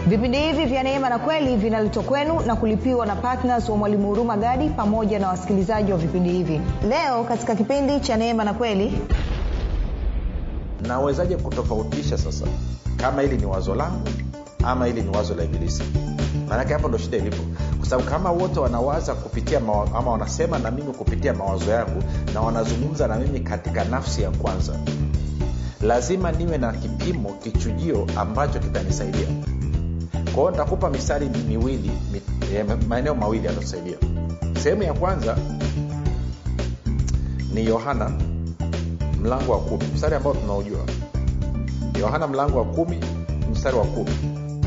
vipindi hivi vya neema na kweli vinaletwa kwenu na kulipiwa na ptns wa mwalimu huruma gadi pamoja na wasikilizaji wa vipindi hivi leo katika kipindi cha neema na kweli nawezaje kutofautisha sasa kama hili ni wazo langu ama hili ni wazo la ibilisi maanake hapo ndo shida ilipo kwa sababu kama wote wanawaza kupitia mawa, ama wanasema na mimi kupitia mawazo yangu na wanazungumza na mimi katika nafsi ya kwanza lazima niwe na kipimo kichujio ambacho kitanisaidia kwa hiyo nitakupa mistari miwili mi, eh, maeneo mawili yatatusaidia sehemu ya kwanza ni yohana mlango wa kumi mstari ambao tunaojua yohana mlango wa kumi mstari wa kumi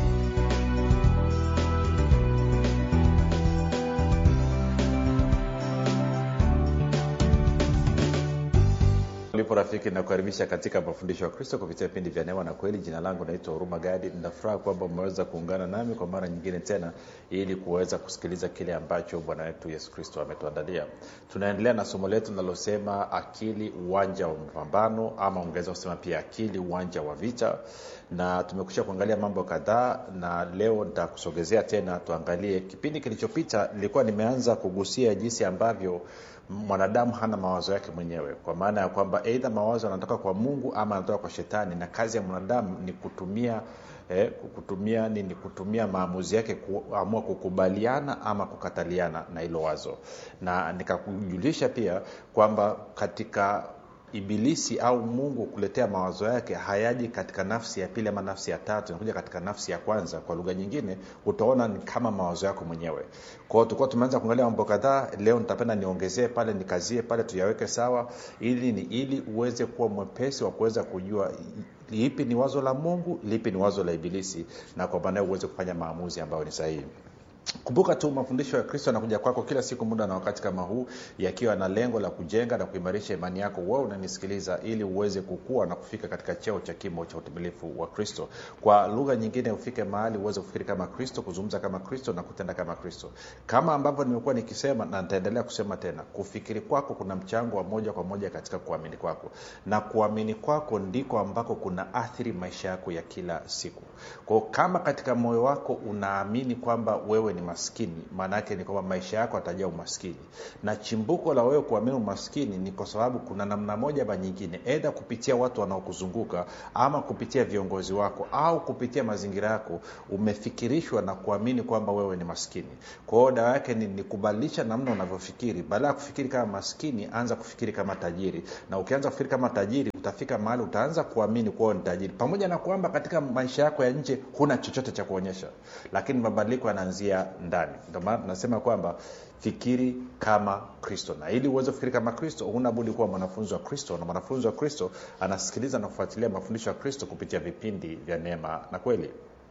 ulipo rafiki nakukaribisha katika mafundisho ya kristo kupitia vipindi vya neema na kweli jina langu naitwa huruma gadi ninafuraha kwamba umeweza kuungana nami kwa mara nyingine tena ili kuweza kusikiliza kile ambacho bwana wetu yesu kristo ametuandalia tunaendelea na somo letu linalosema akili uwanja wa mapambano ama ungeweza kusema pia akili uwanja wa vita na tumekusha kuangalia mambo kadhaa na leo nitakusogezea tena tuangalie kipindi kilichopita nilikuwa nimeanza kugusia jinsi ambavyo mwanadamu hana mawazo yake mwenyewe kwa maana ya kwamba eidha mawazo yanatoka kwa mungu ama yanatoka kwa shetani na kazi ya mwanadamu ni kutumia eh, kutumia nini kutumia maamuzi yake kuamua kukubaliana ama kukataliana na hilo wazo na nikakujulisha pia kwamba katika ibilisi au mungu kuletea mawazo yake hayaji katika nafsi ya pili ama nafsi ya tatu inakuja katika nafsi ya kwanza kwa lugha nyingine utaona ni kama mawazo yako mwenyewe kwao tulikuwa tumeanza kuangalia mambo kadhaa leo nitapenda niongezee pale nikazie pale tuyaweke sawa ili ni ili uweze kuwa mwepesi wa kuweza kujua lipi ni wazo la mungu lipi ni wazo la ibilisi na kwa maanayo uweze kufanya maamuzi ambayo ni sahihi kumbuka tu mafundisho ya kristo yanakuja kwako kila siku muda na wakati kama huu yakiwa na lengo la kujenga na kuimarisha imani yako wewe unanisikiliza ili uweze kukua na kufika katika cheo cha kimo cha utimilifu wa kristo kwa lugha nyingine ufike mahali uweze kufikiri kama kristo kuzungumza kama kristo na kutenda kama kristo kama ambavyo nimekuwa nikisema na nitaendelea kusema tena kufikiri kwako kuna mchango wa moja kwa moja katika kuamini kwako na kuamini kwako ndiko ambako kuna athiri maisha yako ya kila siku kwao kama katika moyo wako unaamini kwamba wewe ni maskini maana yake ni kwamba maisha yako atajaa umaskini na chimbuko la wewe kuamini umaskini ni kwa sababu kuna namna moja ama nyingine edha kupitia watu wanaokuzunguka ama kupitia viongozi wako au kupitia mazingira yako umefikirishwa na kuamini kwamba wewe ni maskini kwa hiyo dawa yake ni, ni kubadilisha namna unavyofikiri baada ya kufikiri kama maskini anza kufikiri kama tajiri na ukianza kufikiri kama tajiri utafika mahali utaanza kuamini kuwa ni tajiri pamoja na kwamba katika maisha yako ya nje huna chochote cha kuonyesha lakini mabadiliko yanaanzia ndani ndio maana tunasema kwamba fikiri kama kristo na ili uweze kufikiri kama kristo huna budi kuwa mwanafunzi wa kristo na mwanafunzi wa kristo anasikiliza na kufuatilia mafundisho ya kristo kupitia vipindi vya neema na kweli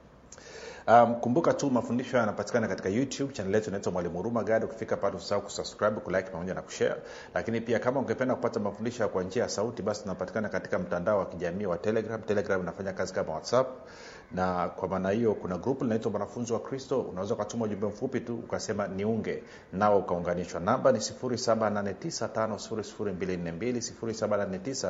Um, kumbuka tu mafundisho haya yanapatikana katika youtube chanel yetu inaitwa mwalimu huruma gadi ukifika pale usahau kusubscribe kulike pamoja na kushare lakini pia kama ungependa kupata mafundisho kwa njia ya sauti basi tunapatikana katika mtandao wa kijamii wa telegram telegram inafanya kazi kama whatsapp na kwa maana hiyo kuna grupu linaitwa mwanafunzi wa kristo unaweza ukatuma ujumbe mfupi tu ukasema niunge nao ukaunganishwa namba ni 789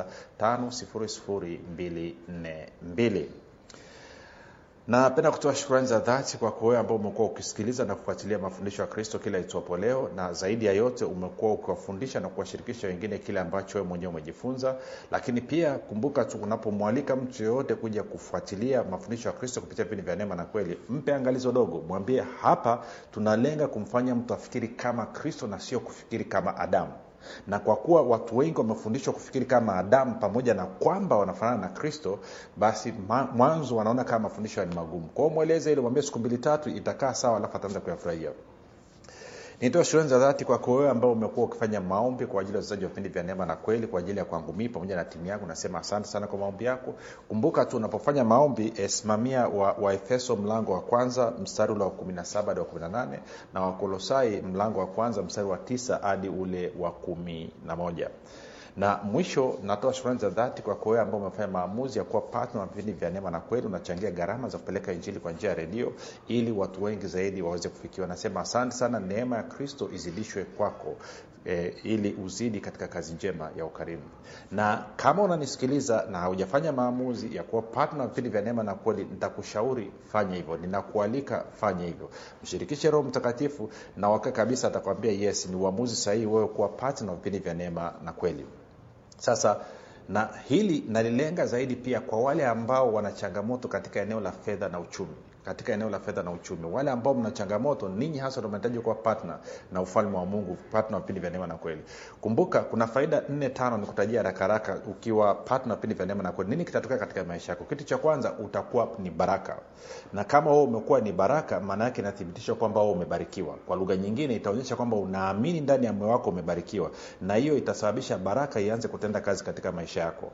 5242 napenda kutoa shukrani za dhati kwako wewe ambao umekuwa ukisikiliza na kufuatilia mafundisho ya kristo kila itwapo leo na zaidi ya yote umekuwa ukiwafundisha na kuwashirikisha wengine kile ambacho wewe mwenyewe umejifunza lakini pia kumbuka tu unapomwalika mtu yoyote kuja kufuatilia mafundisho ya kristo kupitia vipindi vya neema na kweli mpe angalizo dogo mwambie hapa tunalenga kumfanya mtu afikiri kama kristo na sio kufikiri kama adamu na kwa kuwa watu wengi wamefundishwa kufikiri kama adamu pamoja na kwamba wanafanana na kristo basi mwanzo wanaona kama mafundisho ni magumu kwao mweleze ili mwambie siku mbili tatu itakaa sawa alafu ataanza kuyafurahia nitoa shukrani za dhati kwako wewe ambao umekuwa ukifanya maombi kwa ajili ya wachezaji wa vipindi vya neema na kweli kwa ajili ya kwangu mii pamoja na timu yangu nasema asante sana kwa maombi yako kumbuka tu unapofanya maombi eh, simamia wa, wa efeso mlango wa kwanza mstari ule wa 17 hadi wa 18 na wakolosai mlango wa kwanza mstari wa tisa hadi ule wa kumi na moja na mwisho natoa shukrani za dhati kwa wewe ambao umefanya maamuzi ya kuwa partner wa vipindi vya neema na kweli unachangia gharama za kupeleka injili kwa njia ya redio ili watu wengi zaidi waweze kufikiwa nasema asante sana neema ya kristo izidishwe kwako e, ili uzidi katika kazi njema ya ukarimu na kama unanisikiliza na haujafanya maamuzi ya kuwa partner wa vipindi vya neema na kweli nitakushauri fanya hivyo ninakualika fanya hivyo mshirikishe roho mtakatifu na waka kabisa atakwambia yes ni uamuzi sahihi wewe kuwa partner wa vipindi vya neema na kweli sasa na hili nalilenga zaidi pia kwa wale ambao wana changamoto katika eneo la fedha na uchumi katika eneo la fedha na uchumi wale ambao mna changamoto ninyi hasa ndo mnahitaji kuwa partner na ufalme wa mungu partner wa vipindi vya neema na kweli kumbuka kuna faida nne tano nikutajia haraka haraka ukiwa partner wa vipindi vya neema na kweli nini kitatokea katika maisha yako kitu cha kwanza utakuwa ni baraka na kama wewe umekuwa ni baraka maana yake inathibitisha kwamba wewe umebarikiwa kwa lugha nyingine itaonyesha kwamba unaamini ndani ya moyo wako umebarikiwa na hiyo itasababisha baraka ianze kutenda kazi katika maisha yako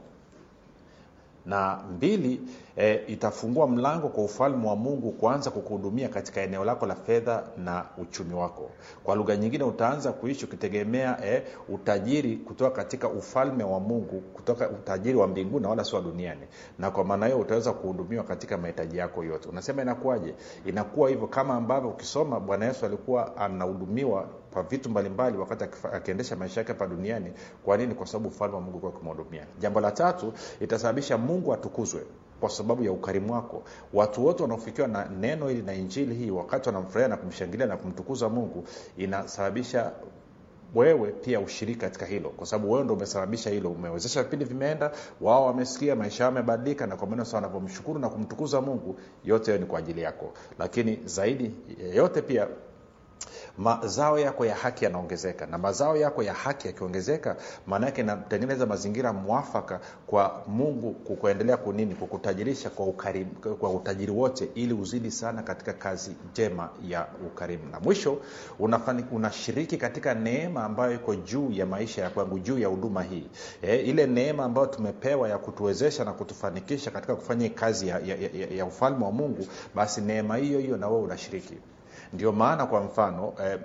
na mbili e, itafungua mlango kwa ufalme wa mungu kuanza kukuhudumia katika eneo lako la fedha na uchumi wako kwa lugha nyingine utaanza kuishi ukitegemea e, utajiri kutoka katika ufalme wa mungu kutoka utajiri wa mbinguni na wala si wa duniani na kwa maana hiyo utaweza kuhudumiwa katika mahitaji yako yote unasema inakuwaje inakuwa hivyo kama ambavyo ukisoma bwana yesu alikuwa anahudumiwa kwa vitu mbalimbali wakati akiendesha maisha yake hapa duniani kwa nini kwa sababu ufalme wa mungu kuwa ukimhudumia jambo la tatu itasababisha mungu atukuzwe kwa sababu ya ukarimu wako watu wote wanaofikiwa na neno hili na injili hii wakati wanamfurahia na kumshangilia na kumtukuza mungu inasababisha wewe pia ushiriki katika hilo kwa sababu wewe ndo umesababisha hilo umewezesha vipindi vimeenda wao wamesikia maisha yao yamebadilika na kwa maana sawa wanavyomshukuru na kumtukuza mungu yote hayo ni kwa ajili yako lakini zaidi yote pia mazao yako ya haki yanaongezeka na mazao yako ya haki yakiongezeka maana yake inatengeneza mazingira mwafaka kwa mungu kukuendelea kunini kukutajirisha kwa, ukarimu, kwa utajiri wote ili uzidi sana katika kazi njema ya ukarimu na mwisho unafani, unashiriki katika neema ambayo iko juu ya maisha ya kwangu juu ya huduma hii e, ile neema ambayo tumepewa ya kutuwezesha na kutufanikisha katika kufanya kazi ya, ya, ya, ya ufalme wa mungu basi neema hiyo hiyo na wewe unashiriki ndio maana kwa mfano eh,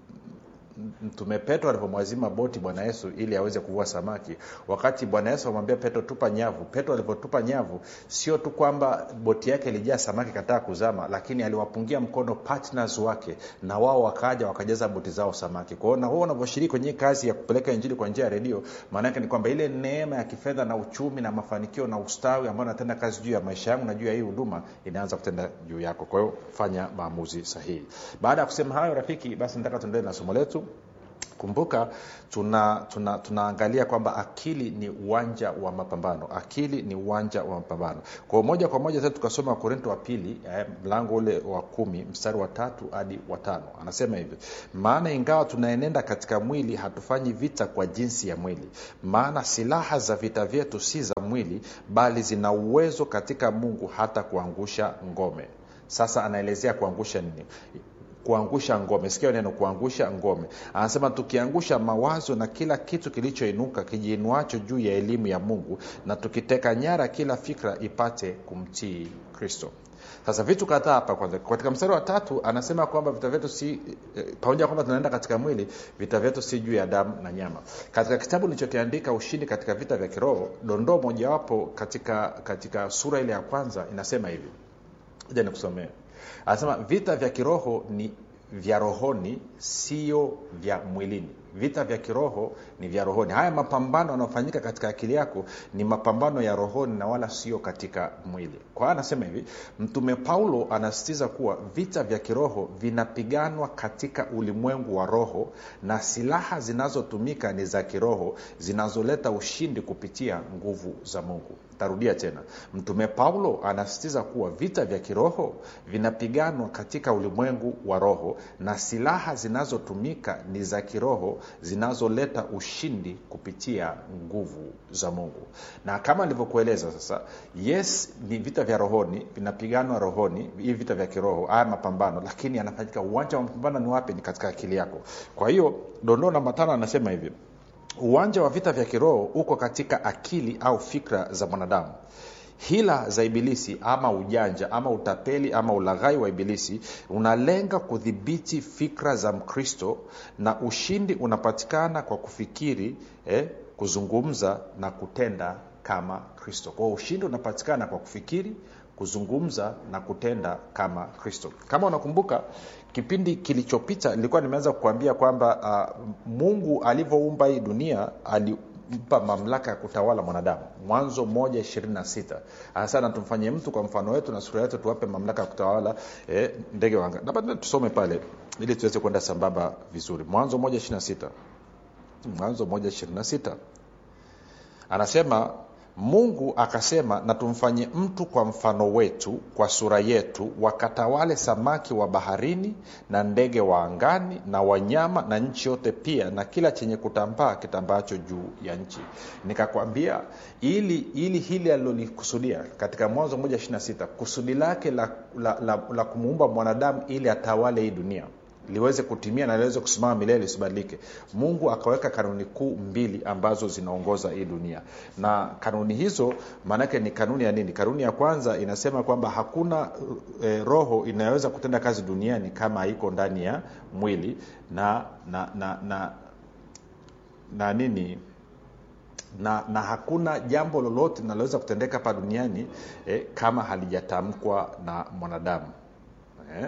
mtume petro alivyomwazima boti bwana yesu ili aweze kuvua samaki wakati bwana yesu amwambia petro tupa nyavu petro alivyotupa nyavu sio tu kwamba boti yake ilijaa samaki kataa kuzama lakini aliwapungia mkono partners wake na wao wakaja wakajaza boti zao samaki kwao na wao wanavyoshiriki kwenye kazi ya kupeleka injili kwa njia ya redio maanaake ni kwamba ile neema ya kifedha na uchumi na mafanikio na ustawi ambayo natenda kazi juu ya maisha yangu na juu ya hii huduma inaanza kutenda juu yako kwa hiyo fanya maamuzi sahihi baada ya kusema hayo rafiki basi nataka tuendelee na somo letu kumbuka tuna, tuna, tunaangalia kwamba akili ni uwanja wa mapambano akili ni uwanja wa mapambano kwa moja kwa moja sasa tukasoma wakorinto wa pili eh, mlango ule wa kumi mstari wa tatu hadi wa tano anasema hivi maana ingawa tunaenenda katika mwili hatufanyi vita kwa jinsi ya mwili maana silaha za vita vyetu si za mwili bali zina uwezo katika mungu hata kuangusha ngome sasa anaelezea kuangusha nini kuangusha ngome sikia neno kuangusha ngome anasema tukiangusha mawazo na kila kitu kilichoinuka kijiinuacho juu ya elimu ya mungu na tukiteka nyara kila fikra ipate kumtii kristo sasa vitu kadhaa hapa kwanza katika mstari wa tatu anasema kwamba vita vyetu si eh, pamoja kwamba tunaenda katika mwili vita vyetu si juu ya damu na nyama katika kitabu nilichokiandika ushindi katika vita vya kiroho dondoo mojawapo katika katika sura ile ya kwanza inasema hivi ja nikusomea anasema vita vya kiroho ni vya rohoni sio vya mwilini vita vya kiroho ni vya rohoni haya mapambano yanayofanyika katika akili yako ni mapambano ya rohoni na wala sio katika mwili kwa hiyo anasema hivi mtume paulo anasisitiza kuwa vita vya kiroho vinapiganwa katika ulimwengu wa roho na silaha zinazotumika ni za kiroho zinazoleta ushindi kupitia nguvu za mungu tarudia tena mtume paulo anasisitiza kuwa vita vya kiroho vinapiganwa katika ulimwengu wa roho na silaha zinazotumika ni za kiroho zinazoleta ushindi kupitia nguvu za mungu na kama nilivyokueleza sasa yes ni vita vya rohoni vinapiganwa rohoni hivi vita vya kiroho haya mapambano lakini yanafanyika uwanja wa mapambano ni wapi ni katika akili yako kwa hiyo dondoo namba tano anasema hivi uwanja wa vita vya kiroho uko katika akili au fikra za mwanadamu hila za ibilisi ama ujanja ama utapeli ama ulaghai wa ibilisi unalenga kudhibiti fikra za mkristo na ushindi unapatikana kwa kufikiri eh, kuzungumza na kutenda kama kristo kwao ushindi unapatikana kwa kufikiri kuzungumza na kutenda kama kristo kama unakumbuka kipindi kilichopita nilikuwa nimeanza kukuambia kwamba uh, mungu alivyoumba hii dunia alimpa mamlaka ya kutawala mwanadamu mwanzo moja ishirini na sita anasema tumfanyie mtu kwa mfano wetu na sura yetu tuwape mamlaka ya kutawala eh, ndege wanga labda tusome pale ili tuweze kwenda sambamba vizuri mwanzo moja ishiri na sita mwanzo moja ishirini na sita anasema mungu akasema na tumfanye mtu kwa mfano wetu kwa sura yetu wakatawale samaki wa baharini na ndege wa angani na wanyama na nchi yote pia na kila chenye kutambaa kitambaacho juu ya nchi nikakwambia ili ili hili alilolikusudia katika mwanzo moja ishiri na sita kusudi lake la, la, la, la kumuumba mwanadamu ili atawale hii dunia liweze kutimia na liweze kusimama milele lisibadilike mungu akaweka kanuni kuu mbili ambazo zinaongoza hii dunia na kanuni hizo maanake ni kanuni ya nini kanuni ya kwanza inasema kwamba hakuna e, roho inayoweza kutenda kazi duniani kama haiko ndani ya mwili na na na na, na nini na, na hakuna jambo lolote linaloweza kutendeka hapa duniani eh, kama halijatamkwa na mwanadamu eh?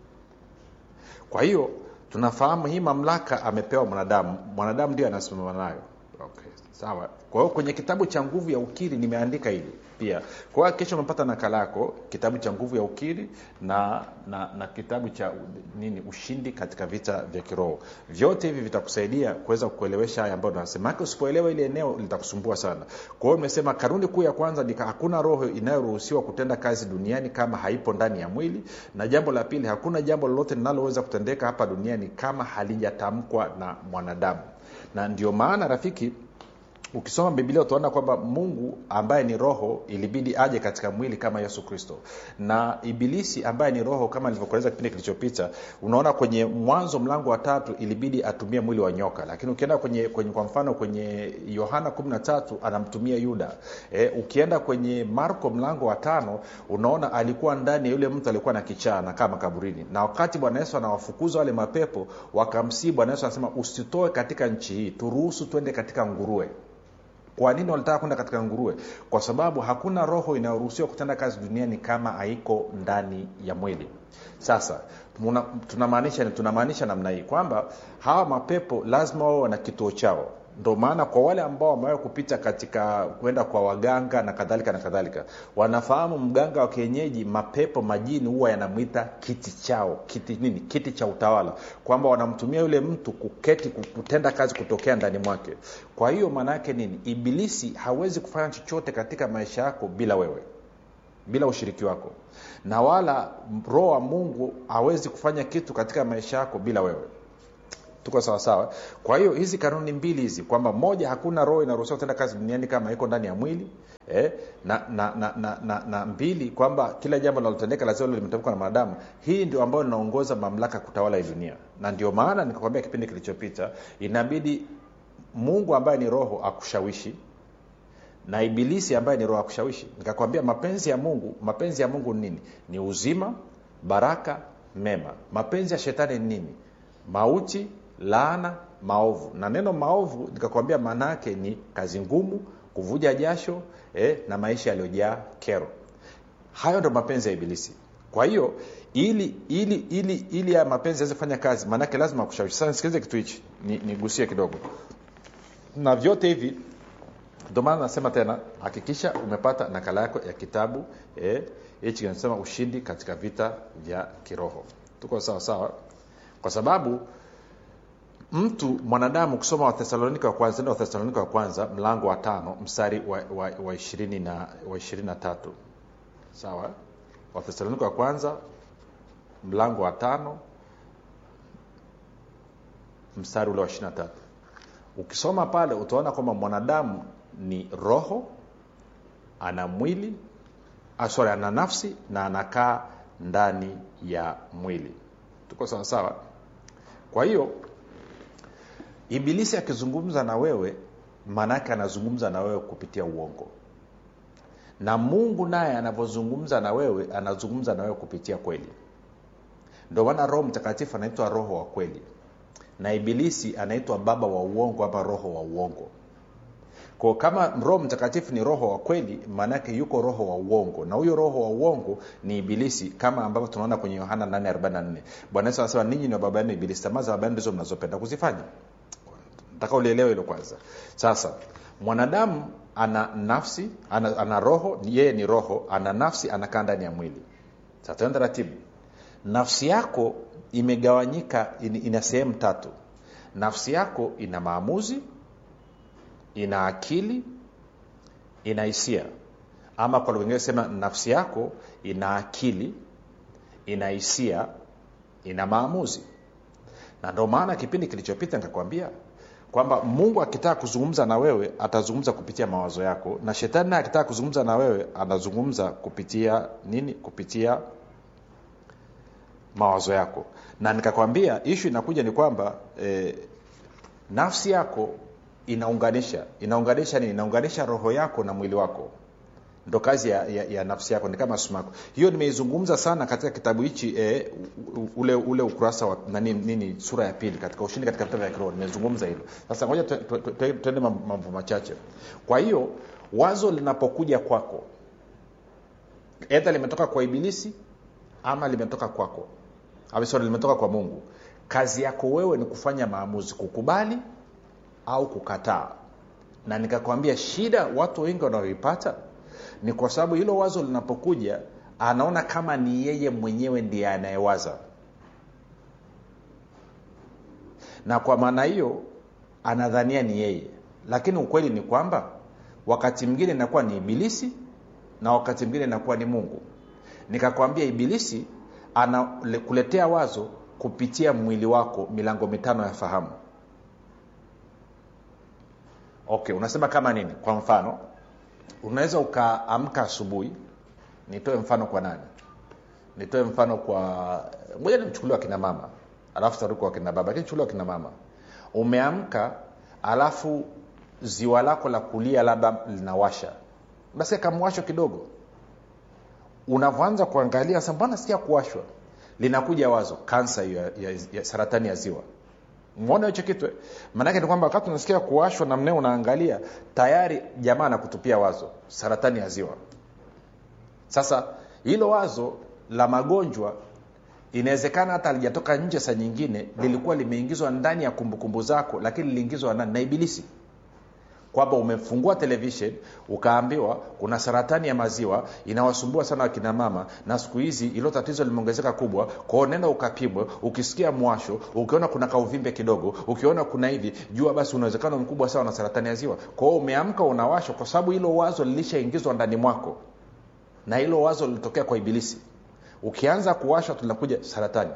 kwa hiyo tunafahamu hii mamlaka amepewa mwanadamu mwanadamu ndio anasimama nayo okay. sawa kwa hiyo kwenye kitabu cha nguvu ya ukiri nimeandika hili pia kwa hiyo kesho umepata nakala yako kitabu cha nguvu ya ukiri na, na na kitabu cha nini ushindi katika vita vya kiroho vyote hivi vitakusaidia kuweza kuelewesha haya ambayo nasemake usipoelewa ile eneo litakusumbua sana kwa hiyo imesema kanuni kuu ya kwanza ni hakuna roho inayoruhusiwa kutenda kazi duniani kama haipo ndani ya mwili na jambo la pili hakuna jambo lolote linaloweza kutendeka hapa duniani kama halijatamkwa na mwanadamu na ndio maana rafiki ukisoma biblia utaona kwamba mungu ambaye ni roho ilibidi aje katika mwili kama yesu kristo na ibilisi ambaye ni roho kama nilivyokueleza kipindi kilichopita unaona kwenye mwanzo mlango wa tatu ilibidi atumie mwili wa nyoka lakini ukienda kwenye, kwenye kwa mfano kwenye yohana 13 anamtumia yuda e, ukienda kwenye marko mlango wa tano unaona alikuwa ndani ya yule mtu alikuwa na kichaa na kama kaburini na wakati bwana yesu anawafukuza wale mapepo wakamsii bwana yesu anasema usitoe katika nchi hii turuhusu twende katika nguruwe kwa nini walitaka kwenda katika nguruwe kwa sababu hakuna roho inayoruhusiwa kutenda kazi duniani kama haiko ndani ya mwili sasa tunamaanisha tunamaanisha namna hii kwamba hawa mapepo lazima wao wana kituo chao ndo maana kwa wale ambao wamewahi kupita katika kwenda kwa waganga na kadhalika na kadhalika wanafahamu mganga wa kienyeji mapepo majini huwa yanamwita kiti chao kiti nini kiti cha utawala kwamba wanamtumia yule mtu kuketi kutenda kazi kutokea ndani mwake kwa hiyo maana yake nini ibilisi hawezi kufanya chochote katika maisha yako bila wewe bila ushiriki wako na wala roho wa mungu hawezi kufanya kitu katika maisha yako bila wewe tuko sawasawa kwa hiyo hizi kanuni mbili hizi kwamba moja hakuna roho inaruhusiwa kutenda kazi duniani kama iko ndani ya mwili eh, na, na, na, na, na, na mbili kwamba kila jambo linalotendeka lazima limetamkwa na mwanadamu hii ndio ambayo linaongoza mamlaka kutawala hii dunia na ndio maana nikakwambia kipindi kilichopita inabidi mungu ambaye ni roho akushawishi na ibilisi ambaye ni roho akushawishi nikakwambia mapenzi ya mungu mapenzi ya mungu ni nini ni uzima baraka mema mapenzi ya shetani ni nini mauti laana maovu na neno maovu nikakwambia maana yake ni kazi ngumu kuvuja jasho eh, na maisha yaliyojaa kero hayo ndo mapenzi ya ibilisi kwa hiyo ili ili ili ili ya mapenzi yaweze kufanya kazi maanake lazima kushawishi sasa nisikilize kitu hichi nigusie ni kidogo na vyote hivi ndio maana nasema tena hakikisha umepata nakala yako ya kitabu hichi eh, kinasema ushindi katika vita vya kiroho tuko sawa sawa kwa sababu mtu mwanadamu kusoma wathesalonika wa kwanza ndio wathesalonika wa kwanza mlango wa tano mstari wa, wa, wa ishirini na wa ishirini na tatu sawa wathesalonika wa kwanza mlango wa tano mstari ule wa ishiri na tatu ukisoma pale utaona kwamba mwanadamu ni roho ana mwili sorry ana nafsi na anakaa ndani ya mwili tuko sawa sawa kwa hiyo ibilisi akizungumza na wewe maanaake anazungumza na wewe kupitia uongo na mungu naye anavyozungumza na wewe anazungumza na wewe kupitia kweli ndio maana roho mtakatifu anaitwa roho wa kweli na ibilisi anaitwa baba wa uongo ama roho wa uongo ko kama roho mtakatifu ni roho wa kweli maanaake yuko roho wa uongo na huyo roho wa uongo ni ibilisi kama ambavyo tunaona kwenye yohana 844 bwana yesu anasema ninyi ni wa baba yenu ibilisi tamaa za baba yenu ndizo mnazopenda kuzifanya nataka ulielewe hilo kwanza sasa mwanadamu ana nafsi ana, ana roho yeye ni roho ana nafsi anakaa ndani ya mwili sasa tuende taratibu nafsi yako imegawanyika in, ina sehemu tatu nafsi yako ina maamuzi ina akili ina hisia ama kwa lugha ingine sema nafsi yako ina akili ina hisia ina maamuzi na ndio maana kipindi kilichopita nikakwambia kwamba mungu akitaka kuzungumza na wewe atazungumza kupitia mawazo yako na shetani naye akitaka kuzungumza na wewe anazungumza kupitia nini kupitia mawazo yako na nikakwambia ishu inakuja ni kwamba eh, nafsi yako inaunganisha inaunganisha nini inaunganisha roho yako na mwili wako ndo kazi ya, ya, ya nafsi yako ni kama sumaku hiyo nimeizungumza sana katika kitabu hichi e, ule ule ukurasa wa nani, nini sura ya pili katika ushindi katika vitabu vya kiroho nimezungumza hilo sasa ngoja tuende mambo machache kwa hiyo wazo linapokuja kwako edha limetoka kwa ibilisi ama limetoka kwako sorry, limetoka kwa mungu kazi yako wewe ni kufanya maamuzi kukubali au kukataa na nikakwambia shida watu wengi wanaoipata ni kwa sababu hilo wazo linapokuja anaona kama ni yeye mwenyewe ndiye anayewaza na kwa maana hiyo anadhania ni yeye lakini ukweli ni kwamba wakati mwingine inakuwa ni ibilisi na wakati mwingine inakuwa ni mungu nikakwambia ibilisi anakuletea wazo kupitia mwili wako milango mitano ya fahamu okay unasema kama nini kwa mfano unaweza ukaamka asubuhi nitoe mfano kwa nani nitoe mfano kwa moja nimchukuliwa kina mama alafu taruku wa kina baba lakini chukuliwa kina mama umeamka alafu ziwa lako la kulia labda linawasha basi kamwasho kidogo unavyoanza kuangalia sa mbona sikia kuwashwa linakuja wazo kansa hiyo ya, ya, ya saratani ya ziwa mwona hicho kitu maanake ni kwamba wakati unasikia kuwashwa na mnee unaangalia tayari jamaa anakutupia wazo saratani ya ziwa sasa hilo wazo la magonjwa inawezekana hata alijatoka nje saa nyingine lilikuwa limeingizwa ndani ya kumbukumbu zako lakini liliingizwa nani na ibilisi kwamba umefungua televishen ukaambiwa kuna saratani ya maziwa inawasumbua sana wakina mama na siku hizi ilo tatizo limeongezeka kubwa kwao nenda ukapimwe ukisikia mwasho ukiona kuna kauvimbe kidogo ukiona kuna hivi jua basi unawezekano mkubwa sawa na saratani ya ziwa kwao umeamka unawashwa kwa sababu hilo wazo lilishaingizwa ndani mwako na hilo wazo lilitokea kwa ibilisi ukianza kuwashwa tunakuja saratani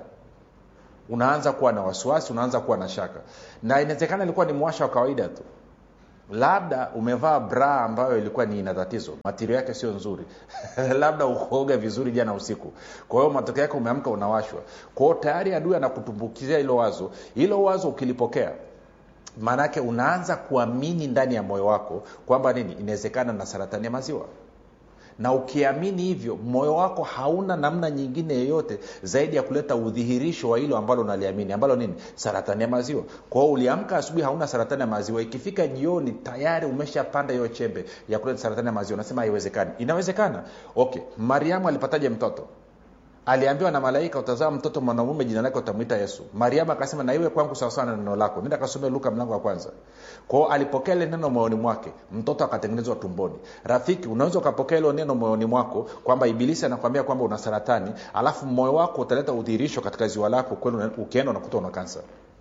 unaanza kuwa na wasiwasi unaanza kuwa na shaka na inawezekana ilikuwa ni mwasha wa kawaida tu labda umevaa bra ambayo ilikuwa ni ina tatizo matirio yake sio nzuri labda ukuoga vizuri jana usiku kwa hiyo matokeo yake umeamka unawashwa kwao tayari adui anakutumbukizia hilo wazo hilo wazo ukilipokea maanaake unaanza kuamini ndani ya moyo wako kwamba nini inawezekana na saratani ya maziwa na ukiamini hivyo moyo wako hauna namna nyingine yoyote zaidi ya kuleta udhihirisho wa hilo ambalo unaliamini ambalo nini saratani ya maziwa kwao uliamka asubuhi hauna saratani ya maziwa ikifika jioni tayari umeshapanda hiyo chembe ya kuleta saratani ya maziwa unasema haiwezekani inawezekana okay mariamu alipataje mtoto aliambiwa na malaika utazaa mtoto mwanamume jina lake utamwita yesu mariamu akasema na iwe kwangu sawasawa na neno lako nenda kasome luka mlango wa kwanza kwao alipokea ile neno moyoni mwake mtoto akatengenezwa tumboni rafiki unaweza ukapokea ilo neno moyoni mwako kwamba ibilisi anakwambia kwamba una saratani alafu moyo wako utaleta udhihirisho katika ziwa lako kweli ukienda unakuta una kansa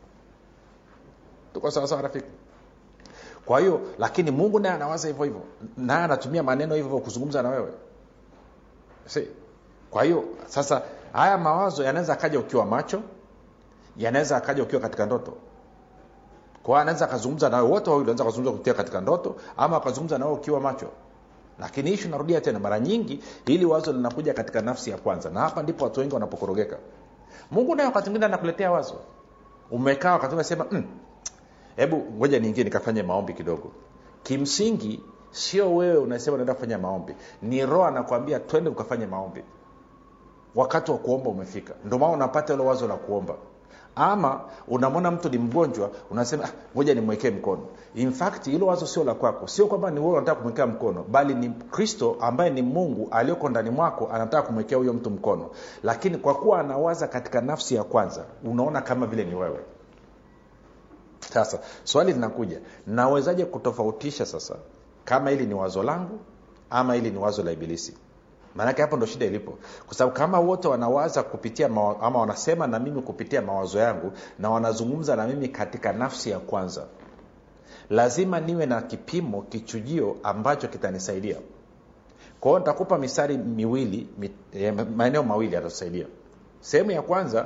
tuko sawasawa rafiki kwa hiyo lakini mungu naye anawaza hivyo hivyo naye anatumia maneno hivyo hivyo kuzungumza na wewe si kwa hiyo sasa haya mawazo yanaweza akaja ukiwa macho yanaweza akaja ukiwa katika ndoto kwa anaweza akazungumza nawe wote wawili wanaweza kuzungumza kupitia katika ndoto ama akazungumza nawe ukiwa macho lakini ishu narudia tena mara nyingi hili wazo linakuja katika nafsi ya kwanza na hapa ndipo watu wengi wanapokorogeka mungu naye wakati mwingine anakuletea wazo umekaa wakati unasema hebu mm, ngoja niingie nikafanye maombi kidogo kimsingi sio wewe unasema unaenda kufanya maombi ni roho anakwambia twende ukafanye maombi wakati wa kuomba umefika ndio maana unapata ilo wazo la kuomba ama unamwona mtu ni mgonjwa unasema "Ah, ngoja nimwekee mkono in fact hilo wazo sio la kwako sio kwamba ni wewe unataka kumwekea mkono bali ni kristo ambaye ni mungu aliyoko ndani mwako anataka kumwekea huyo mtu mkono lakini kwa kuwa anawaza katika nafsi ya kwanza unaona kama vile ni wewe sasa swali linakuja nawezaje kutofautisha sasa kama hili ni wazo langu ama hili ni wazo la ibilisi maanake hapo ndo shida ilipo kwa sababu kama wote wanawaza kupitia mawa, ama wanasema na mimi kupitia mawazo yangu na wanazungumza na mimi katika nafsi ya kwanza lazima niwe na kipimo kichujio ambacho kitanisaidia kwa hiyo nitakupa mistari miwili mi, eh, maeneo mawili yatatusaidia sehemu ya kwanza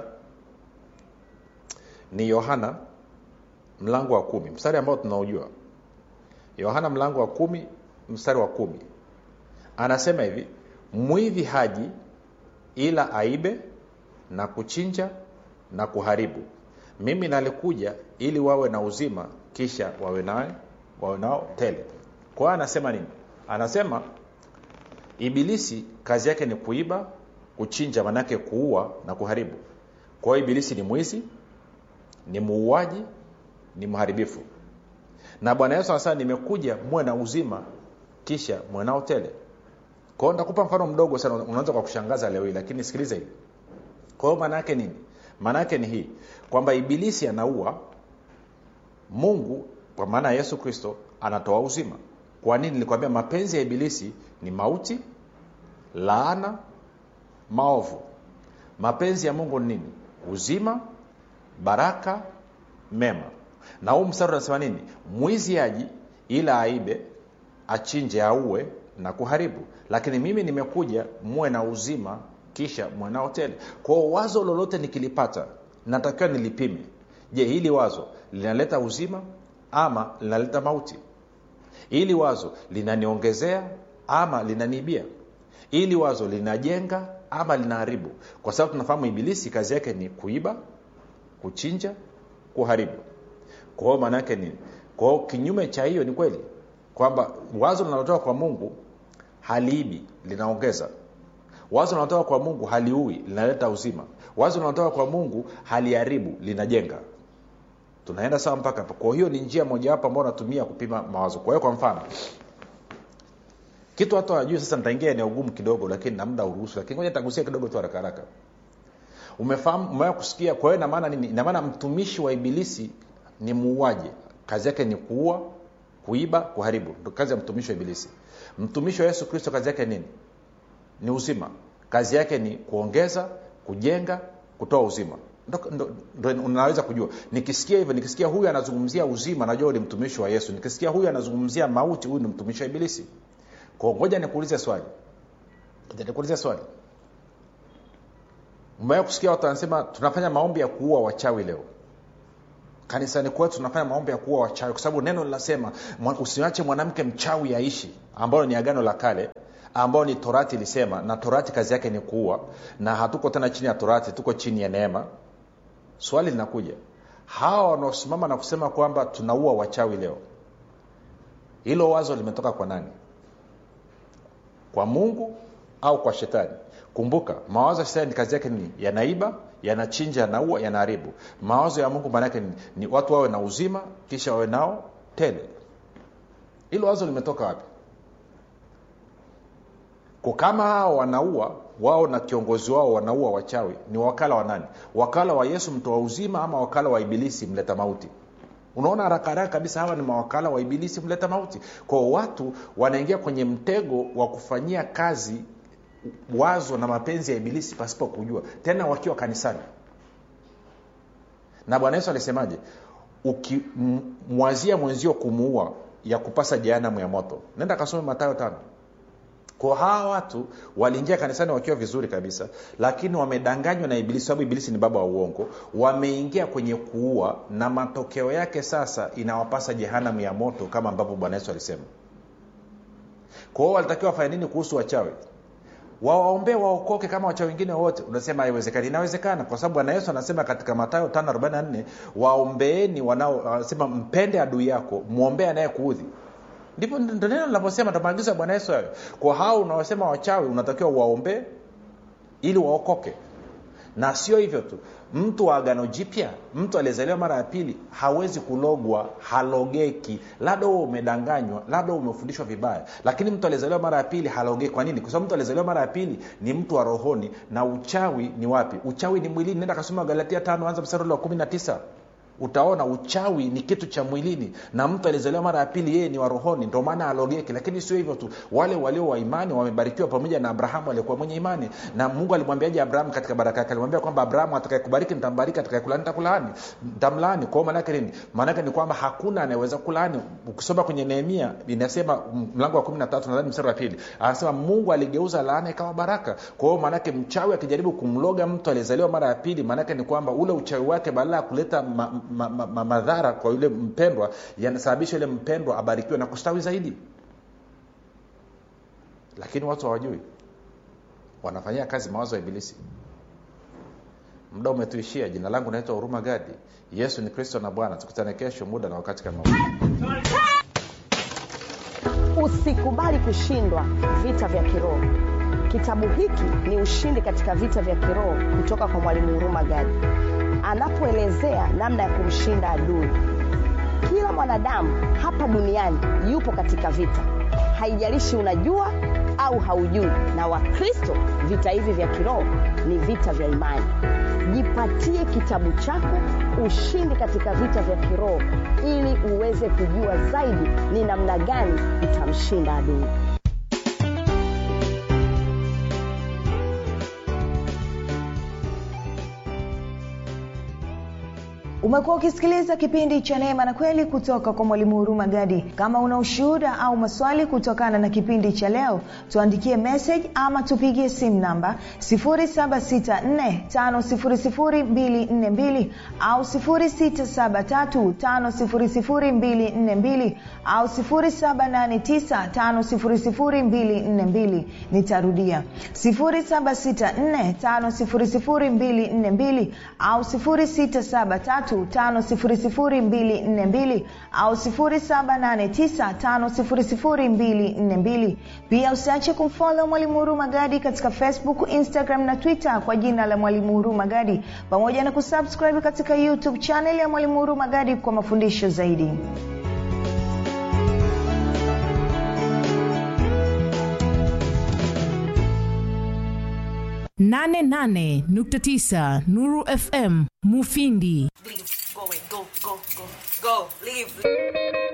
ni yohana mlango wa kumi mstari ambao tunaujua yohana mlango wa kumi mstari wa kumi anasema hivi mwivi haji ila aibe na kuchinja na kuharibu mimi nalikuja ili wawe na uzima kisha wawe naye wawe nao tele kwa hiyo anasema nini anasema ibilisi kazi yake ni kuiba kuchinja manake kuua na kuharibu kwa hiyo ibilisi ni mwizi ni muuaji ni mharibifu na bwana yesu anasema nimekuja muwe na uzima kisha muwe nao tele kwao nitakupa mfano mdogo sana unaweza kwa kushangaza leo hii lakini sikiliza hivi kwa hiyo maana yake nini maana yake ni hii kwamba ibilisi anaua mungu kwa maana ya yesu kristo anatoa uzima kwa nini nilikwambia mapenzi ya ibilisi ni mauti laana maovu mapenzi ya mungu ni nini uzima baraka mema na huu mstari unasema nini mwizi aji ila aibe achinje auwe na kuharibu lakini mimi nimekuja muwe na uzima kisha muwe nao tele kwao wazo lolote nikilipata natakiwa nilipime je hili wazo linaleta uzima ama linaleta mauti hili wazo linaniongezea ama linaniibia ili wazo linajenga ama linaharibu kwa sababu tunafahamu ibilisi kazi yake ni kuiba kuchinja kuharibu kwa hiyo maana yake nini kwa hiyo kinyume cha hiyo ni kweli kwamba wazo linalotoka kwa mungu haliibi linaongeza wazo linalotoka kwa mungu haliui linaleta uzima wazo linalotoka kwa mungu haliharibu linajenga tunaenda sawa mpaka hapo kwa hiyo ni njia mojawapo ambao natumia kupima mawazo kwa hiyo kwa mfano kitu hata wajui sasa nitaingia eneo gumu kidogo lakini na muda uruhusu lakini ngoja nitagusia kidogo tu haraka haraka umefahamu umewahi kusikia kwa hiyo inamaana nini inamaana mtumishi wa ibilisi ni muuaji kazi yake ni kuua kuiba kuharibu ndo kazi ya mtumishi wa ibilisi mtumishi wa yesu kristo kazi yake nini ni uzima kazi yake ni kuongeza kujenga kutoa uzima ndo, ndo, ndo unaweza kujua nikisikia hivyo nikisikia huyu anazungumzia uzima najua ni mtumishi wa yesu nikisikia huyu anazungumzia mauti huyu ni mtumishi wa ibilisi kwa ngoja nikuulize swali nikuulize swali mmewea kusikia watu wanasema tunafanya maombi ya kuua wachawi leo kanisani kwetu tunafanya maombi ya kuua wachawi kwa sababu neno linasema usiache mwanamke mchawi aishi ambayo ni agano la kale ambayo ni torati ilisema na torati kazi yake ni kuua na hatuko tena chini ya torati tuko chini ya neema swali linakuja hawa wanaosimama na kusema kwamba tunaua wachawi leo hilo wazo limetoka kwa nani kwa mungu au kwa shetani kumbuka mawazo ya shetani kazi yake ni yanaiba yanachinja yanaua yanaharibu mawazo ya mungu maanaake ni, ni watu wawe na uzima kisha wawe nao tele hilo wazo limetoka wapi kwa kama hao wanaua wao na kiongozi wao wanaua wachawi ni wakala wa nani wakala wa yesu mtoa uzima ama wakala wa ibilisi mleta mauti unaona haraka haraka kabisa hawa ni mawakala wa ibilisi mleta mauti kwao watu wanaingia kwenye mtego wa kufanyia kazi wazo na mapenzi ya ibilisi pasipo kujua tena wakiwa kanisani na bwana yesu alisemaje ukimwazia mwenzio kumuua ya kupasa jehanamu ya moto nenda kasome matayo tano kwa hawa watu waliingia kanisani wakiwa vizuri kabisa lakini wamedanganywa na ibilisi sababu ibilisi ni baba wa uongo wameingia kwenye kuua na matokeo yake sasa inawapasa jehanamu ya moto kama ambavyo bwana yesu alisema kwa hiyo walitakiwa wafanya nini kuhusu wachawi wawaombee waokoke kama wacha wengine wote unasema haiwezekani inawezekana kwa sababu bwana yesu anasema katika matayo 544 waombeeni wanao anasema mpende adui yako mwombee anayekuudhi ndipo ndo neno linavyosema ndo maagizo ya bwana yesu hayo kwa hao unaosema wachawi unatakiwa waombee ili waokoke na sio hivyo tu mtu wa agano jipya mtu aliyezaliwa mara ya pili hawezi kulogwa halogeki labda huo umedanganywa labda umefundishwa vibaya lakini mtu aliyezaliwa mara ya pili halogeki kwa nini kwa sababu mtu aliyezaliwa mara ya pili ni mtu wa rohoni na uchawi ni wapi uchawi ni mwilini nenda kasoma galatia tano anza mstari ule wa kumi na tisa utaona uchawi ni kitu cha mwilini na mtu alizaliwa mara ya pili yeye ni wa rohoni ndio maana alogeki lakini sio hivyo tu wale walio wa imani wamebarikiwa pamoja na abrahamu aliyekuwa mwenye imani na mungu alimwambiaje abrahamu katika baraka yake alimwambia kwamba abrahamu atakayekubariki nitambariki atakayekulaani nitakulaani nitamlaani kwao maanake nini maanake ni kwamba hakuna anayeweza kulaani ukisoma kwenye nehemia inasema mlango wa kumi na tatu nadhani mstari wa pili anasema mungu aligeuza laana ikawa baraka kwa hiyo maanake mchawi akijaribu kumloga mtu aliyezaliwa mara ya pili maanake ni kwamba ule uchawi wake badala ya kuleta ma, ma, ma, ma, madhara kwa yule mpendwa yanasababisha yule mpendwa abarikiwe na kustawi zaidi lakini watu hawajui wanafanyia kazi mawazo ya ibilisi muda umetuishia jina langu naitwa huruma gadi yesu ni kristo na bwana tukutane kesho muda na wakati kama usikubali kushindwa vita vya kiroho kitabu hiki ni ushindi katika vita vya kiroho kutoka kwa mwalimu huruma gadi anapoelezea namna ya kumshinda adui kila mwanadamu hapa duniani yupo katika vita haijalishi unajua au haujui na wakristo vita hivi vya kiroho ni vita vya imani jipatie kitabu chako ushindi katika vita vya kiroho ili uweze kujua zaidi ni namna gani utamshinda adui umekuwa ukisikiliza kipindi cha neema na kweli kutoka kwa mwalimu huruma gadi kama una ushuhuda au maswali kutokana na kipindi cha leo tuandikie message ama tupigie simu namba 7645242 au 6735242 au 7895242 nitarudia 7645242 au 673 5242 au 7895242 pia usiache kumfolo mwalimu huruma gadi katika facebook instagram na twitter kwa jina la mwalimu huruma gadi pamoja na kusubscribe katika youtube chanel ya mwalimu huruma gadi kwa mafundisho zaidi nane nane nukta tisa Nuru FM Mufindi. Leave. Go away. Go, go, go, go. Leave.